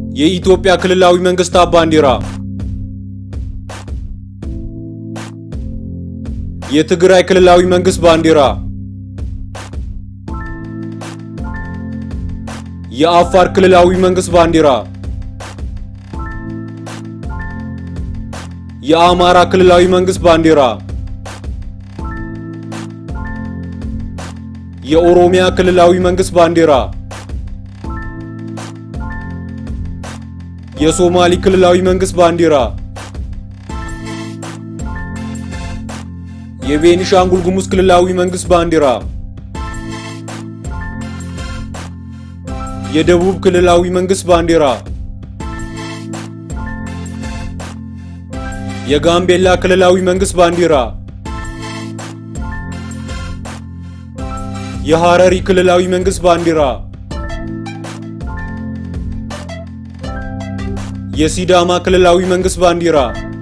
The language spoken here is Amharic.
የኢትዮጵያ ክልላዊ መንግስታት ባንዲራ የትግራይ ክልላዊ መንግስት ባንዲራ የአፋር ክልላዊ መንግስት ባንዲራ የአማራ ክልላዊ መንግስት ባንዲራ የኦሮሚያ ክልላዊ መንግስት ባንዲራ የሶማሊ ክልላዊ መንግስት ባንዲራ የቤኒሻንጉል ጉሙዝ ክልላዊ መንግስት ባንዲራ የደቡብ ክልላዊ መንግስት ባንዲራ የጋምቤላ ክልላዊ መንግስት ባንዲራ የሐረሪ ክልላዊ መንግስት ባንዲራ የሲዳማ ክልላዊ መንግስት ባንዲራ